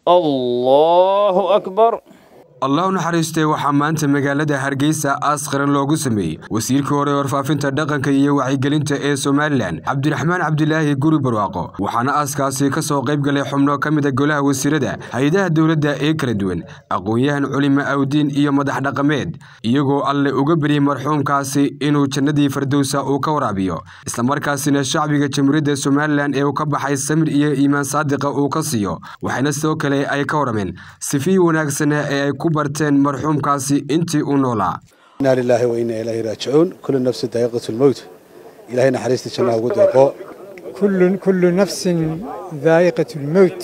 allahu akbar allah u naxariistay waxaa maanta magaalada hargeysa aas qaran loogu sameeyey wasiirkii hore warfaafinta dhaqanka iyo wacyigelinta ee somalilan cabdiraxmaan cabdilaahi guri barwaaqo waxaana aaskaasi ka soo qayb galay xubno ka mida golaha wasiirada hay-adaha dowladda ee kala duwan aqoon-yahan culimo awdiin iyo madax dhaqameed iyagoo alle uga beriyey marxuumkaasi inuu jannadii fardowsa uu ka waraabiyo islamarkaasina shacbiga jamhuuriyadda somalilan ee uu ka baxay samir iyo iimaan saadiqa uu ka siiyo waxayna sidoo kale ay ka warameen sifihii wanaagsanaa ee ay ku barteen marxuumkaasi intii uu noolaa inaa lilaahi wa inaa ilaahi raajicuun kullu nafsi daa'iqatu lmowt ilaahay naxariista jannaha ugu deeqo kullu nafsin daa'iqatu lmowt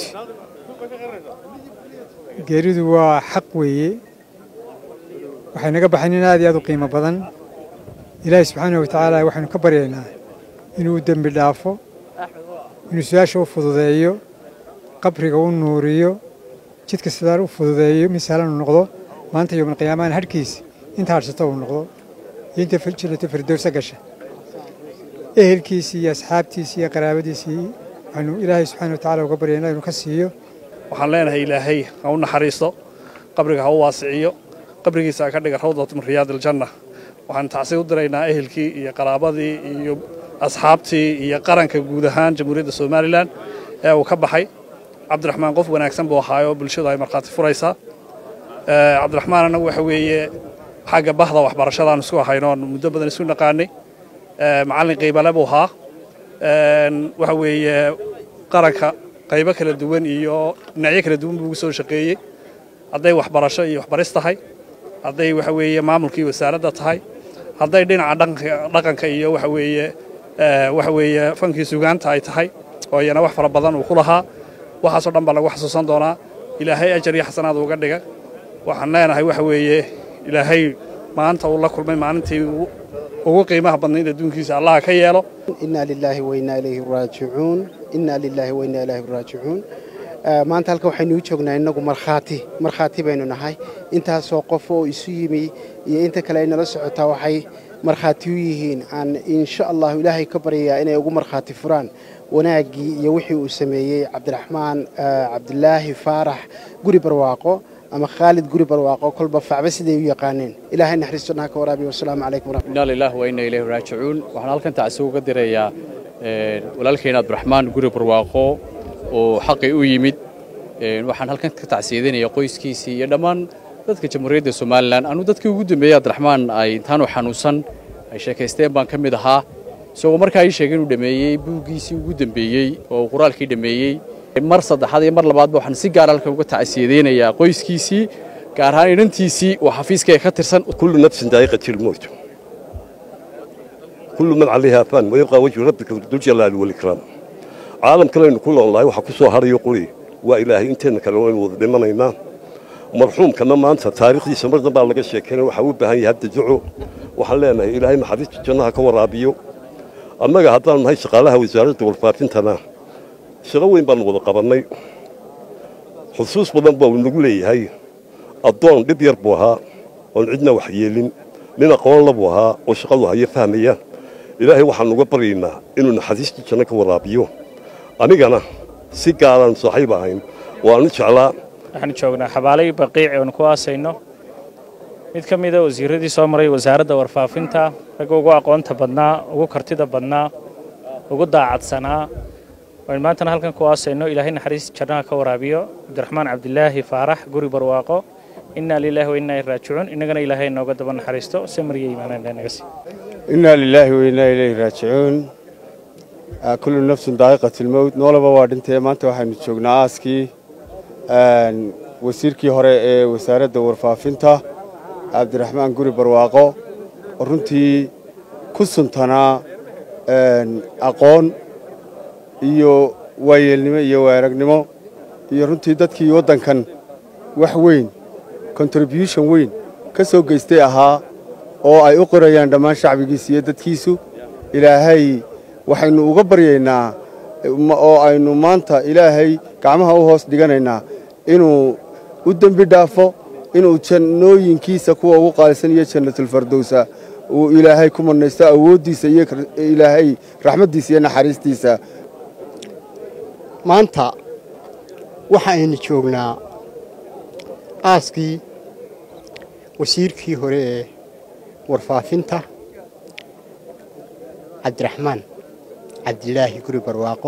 geeridu waa xaq weeye waxay naga baxeen in aad iyo aad u qiimo badan ilaahay subxaanahu wa tacaala waxaynu ka baryaynaa inuu dembi dhaafo inuu su-aasha u fududeeyo qabriga u nuuriyo jidka sidaa u fududeeyo misaalan uu noqdo maanta yowmalqiyaamaana hadhkiisa inta hadhsata uu noqdo iyo inta jannata firdowsa gasha ehelkiisii iyo asxaabtiisii iyo qaraabadiisii waxaynu ilaahay subxaana wa tacala uga baryaynaa inuu ka siiyo waxaan leenahay ilaahay ha u naxariisto qabriga ha u waasiciyo qabrigiisa ha ka dhiga rawdatu min riyaad aljanna waxaan tacsi u diraynaa ehelkii iyo qaraabadii iyo asxaabtii iyo qaranka guud ahaan jamhuuriyadda somalilan ee uu ka baxay cabdiraxmaan qof wanaagsan buu ahaayoo bulshadu ay markhaati furaysaa cabdiraxmaan annagu waxa weeye xagga bahda waxbarashadaan isku ahaynoon muddo badan isu naqaanay macallin qiibale buu ahaa waxa weeye qaranka qaybo kala duwan iyo dhinacyo kala duwan buu ugu soo shaqeeyey hadday waxbarasho iyo waxbaris tahay hadday waxa weeye maamulkii wasaaradda tahay hadday dhinaca dhaqanka iyo waxa weeye waxa weeye fankii sugaanta ay tahay oo iyana wax fara badan uu ku lahaa waxaasoo dhan baa lagu xasuusan doonaa ilaahay ajar iyo xasanaad uga dhiga waxaan leenahay waxa weeye ilaahay maanta uu la kulmay maalintii ugu qiimaha badnayd adduunkiisa allaha ka yeelo inaa lilaahi wa innaa ilayhi raajicuun innaa lilaahi wa innaa ilaahi raajicuun maanta halkan waxaynu u joognaa innagu markhaati markhaati baynu nahay intaasoo qof oo isu yimi iyo inta kale ay nala socotaa waxay markhaati u yihiin aan insha allahu ilaahay ka baryayaa inay ugu markhaati furaan wanaaggii iyo wixii uu sameeyey cabdiraxmaan cabdilaahi faarax guri barwaaqo ama khaalid guri barwaaqo kolba facba siday u yaqaaneen ilaahay naxariisto naha ka waraabiyo wasalaamu calaykum waraxmat inaa lillahi wa innaa ilayhi raajicuun waxaan halkan tacsi uga dirayaa walaalkeena cabdiraxmaan guri barwaaqo oo xaqii u yimid waxaan halkan ka tacsiyadinaya qoyskiisii iyo dhammaan dadka jamhuuriyadda somalilan anu dadkii ugu dambeeyey cabdiraxmaan ay intaanu xanuunsan ay sheekaysteen baan ka mid ahaa isagoo markaa ii sheegay inuu dhammeeyey buuggiisii ugu dambeeyey oo uu qoraalkii dhammeeyey mar saddexaad iyo mar labaadba waxaan si gaar halkan uga tacsiyadeynayaa qoyskiisii gaar ahaan inantiisii oo xafiiska ka tirsan kullu nafsin daa'iqati lmowt kullu man calayha fan wayabqaa wajhu rabbika duljalaali walikraam caalamkanaynu ku noolnahay waxaa ku soo harayo quri waa ilaahay inteenna kale waynu wada dhimanaynaa marxuumkana maanta taariikhdiisa mar dambaa laga sheekaynaya waxaa u baahan yahay hadda duco waxaan leenahay ilaahay naxariista jannaha ka waraabiyo annaga haddaan nahay shaqaalaha wasaaradda warfaafintana shaqo weyn baannu wada qabannay xusuus badan baa uu nagu leeyahay addoon dhib yar buu ahaa oon cidna wax yeelin nin aqoonla buu ahaa oo shaqadu hayo fahmaya ilaahay waxaan uga baryaynaa inuu naxariista janno ka waraabiyo anigana si gaaraan saaxiib ahayn waanu jeclaa waxaanu joognaa xabaalay baqiic oonu ku aasayno mid ka mida wasiiradii soo maray wasaaradda warfaafinta ragga ugu aqoonta badnaa ugu kartida badnaa ugu daacadsanaa waynu maantana halkan ku aasayno ilaahay naxariis jannaha ka waraabiyo cabdiraxmaan cabdilaahi faarax guri barwaaqo innaa lilaahi wa innaa raajicuun innagana ilaahay nooga daba naxariisto samariya iimaanaan naga sii innaa lilaahi wa innaa ilayhi raajicuun kullu nafsin daa'iqat lmowt noolaba waa dhintee maanta waxaynu joognaa aaskii wasiirkii hore ee wasaaradda warfaafinta cabdiraxmaan guri barwaaqo oo runtii ku suntanaa aqoon iyo waayeelnimo iyo waaragnimo iyo runtii dadkii waddankan wax weyn contribution weyn ka soo geystay ahaa oo ay u qorayaan dhammaan shacbigiisa iyo dadkiisu ilaahay waxaynu uga baryaynaa oo aynu maanta ilaahay gacmaha u hoos dhiganaynaa inuu u dembi dhaafo inuu jannooyinkiisa kuwa ugu qaalisan iyo jannatulfardowsa uu ilaahay ku manaysto awooddiisa iyo ilaahay raxmaddiisa iyo naxariistiisa maanta waxa aynu joognaa aaskii wasiirkii hore ee warfaafinta cabdiraxmaan cabdilaahi guri barwaaqo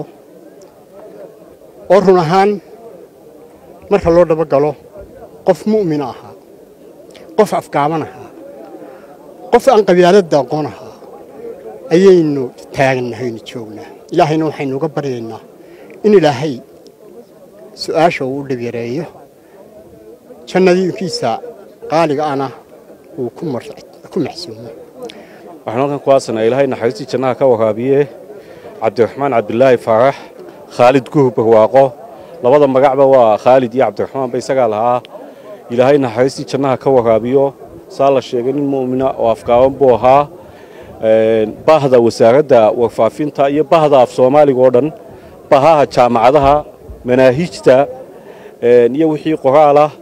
oo run ahaan marka loo dhabo galo qof mu'min ahaa qof afgaaban ahaa qof aan qabyaaladda aqoon ahaa ayaynu taagnahaynu joognaa ilaahayna waxaynu uga baryaynaa in ilaahay su'aasha uu u dhibyareeyo jannadiinkiisa qaaliga ana uu ku maxsuumo waxaan halkan ku aasanaa ilaahay naxariistii jannaha ka waraabiye cabdiraxmaan cabdilaahi faarax khaalid guhur barwaaqo labada magacba waa khaalid iyo cabdiraxmaan ba isagaa lahaa ilaahay naxariistii jannaha ka waraabiyo saa la sheegay nin mu'mina oo afgaaban buu ahaa bahda wasaaradda warfaafinta iyo bahda af soomaaliga oo dhan bahaha jaamacadaha manaahijta iyo wixii qoraal ah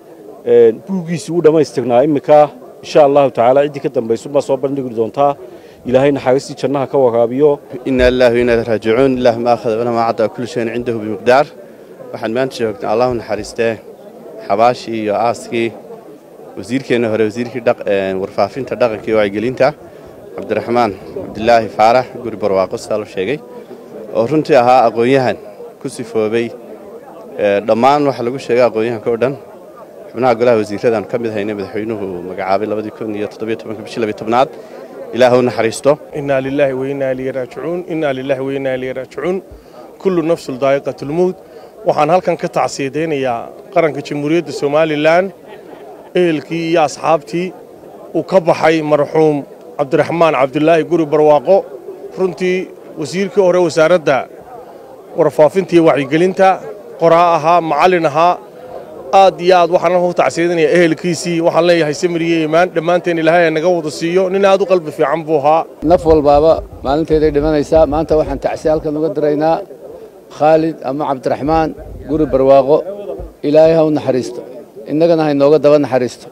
buuggiisii u dhammaystirnaa imminka insha allahu tacaala ciddii ka dambaysunbaa soo bandhigi doontaa ilaahay naxariistii jannaha ka waraabiyo ina lillahi wa inna ilaihi raajicuun ilaahu ma akhada walamaa caddaa kulli shayin cindahu bimiqdaar waxaan maanta joognaa allahu naxariistee xabaashii iyo aaskii wasiirkeenna hore wasiirkii warfaafinta dhaqanka iyo wacyigelinta cabdiraxmaan cabdilaahi faarax guri barwaaqo sidaa loo sheegay oo runtii ahaa aqoon-yahan ku sifoobay dhammaan waxaa lagu sheegay aqoon-yahanka oo dhan xubnaha golaha wasiirradaan ka mid haynay madaxweynuhu magacaabay labadii kun iyo toddobiyo tobanka bishii labiyo tobnaad ilaah u naxariisto inaa lilaahi wainaa ileyhi raajicuun inaa lilaahi wainaa ileyhi raajicuun kullu nafsul daa'iqatulmowt waxaan halkan ka tacsiyadaynayaa qaranka jamhuuriyadda somalilan ehelkii iyo asxaabtii uu ka baxay marxuum cabdiraxmaan cabdilaahi guri barwaaqo runtii wasiirkii hore wasaaradda warfaafinta iyo wacyigelinta qoraa ahaa macallin ahaa aad iyo aad waxaan u tacsiyadanayaa ehelkiisii waxaan leeyahay samiriye imaan dhammaanteen ilaahay naga wada siiyo nin aad u qalbi fiican buu ahaa naf walbaaba maalinteeday dhimanaysaa maanta waxaan tacsiya halkan uga diraynaa khaalid ama cabdiraxmaan guri barwaaqo ilaahay ha u naxariisto innagana haynooga daba naxariisto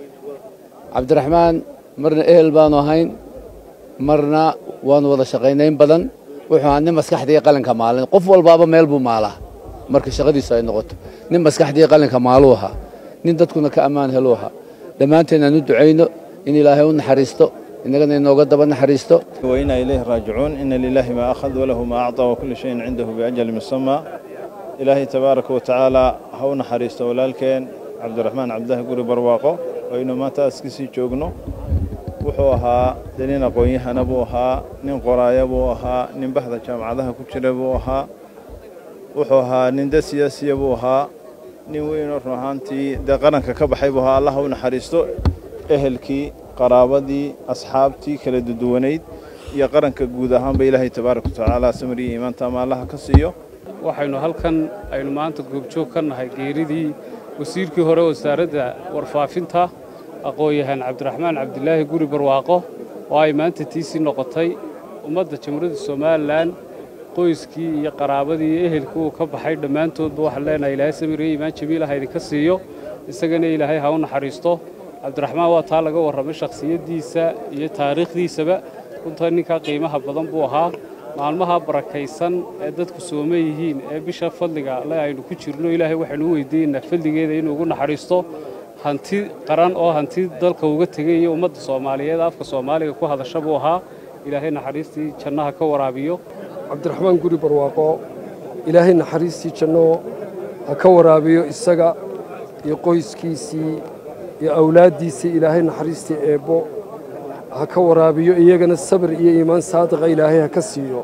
cabdiraxmaan marna ehel baanu ahayn marna waanu wada shaqaynayn badan wuxuu ahaa nin maskaxdii qalinka maalin qof walbaaba meel buu maalaa marka shaqadiisu ay noqoto nin maskaxdii qalinka maaluu ahaa nin dadkuna ka ammaan heluu ahaa dhammaanteen aan u ducayno in ilaahay u naxariisto innagana inooga daba naxariisto وإنا إليه راجعون إن لله ما أخذ وله ما أعطى وكل شيء عنده بأجل مسمى إلهي تبارك وتعالى هون حريست ولالكين عبد الرحمن عبد الله قري برواقو وإنه ما تأسكسي جوجنو wuxuu ahaa de nin aqoon-yahana buu ahaa nin qoraaya buu ahaa nin baxda jaamacadaha ku jira buu ahaa wuxuu ahaa nin dad siyaasiya buu ahaa nin weynoo run ahaantii dee qaranka ka baxay buu ahaa allah u naxariisto ehelkii qaraabadii asxaabtii kala duduwanayd iyo qaranka guud ahaanba ilaahay tabaaraka watacaala samir iyo iimaanta ama allaha ka siiyo waxaynu halkan aynu maanta goobjoog ka nahay geeridii wasiirkii hore wasaaradda warfaafinta aqoon-yahaan cabdiraxmaan cabdilaahi guri barwaaqo oo ay maanta tiisii noqotay ummadda jamhuuriyadda somalilan qoyskii iyo qaraabadii iyo ehelkii uu ka baxay dhammaantoodba waxaan leenahay ilaahay samiriyo iimaan jamiil ha idinka siiyo isagana ilaahay ha u naxariisto cabdiraxmaan waa taa laga warramay shakhsiyaddiisa iyo taariikhdiisaba runta ninkaa qiimaha badan buu ahaa maalmaha barakaysan ee dadku sooma yihiin ee bisha fadliga le aynu ku jirno ilaahay waxaynu u weydiinaynaa fadligeeda inuu ugu naxariisto hanti qaran oo hanti dalka uga tegay iyo ummadda soomaaliyeed afka soomaaliga ku hadasha buu ahaa ilaahay naxariistii jannaha ka waraabiyo cabdiraxmaan guri barwaaqo ilaahay naxariistii janno ha ka waraabiyo isaga iyo qoyskiisii iyo awlaaddiisii ilaahay naxariistii eebbo ha ka waraabiyo iyagana sabir iyo iimaan saadiqa ilaahay ha ka siiyo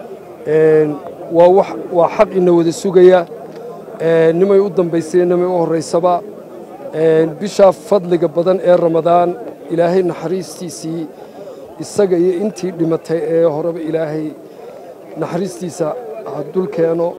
waa wax waa xaq ina wada sugaya nimay u dambaysay nimay u horraysaba bishaa fadliga badan ee ramadaan ilaahay naxariistiisii isaga iyo intii dhimatay ee horeba ilaahay naxariistiisa ha dul keeno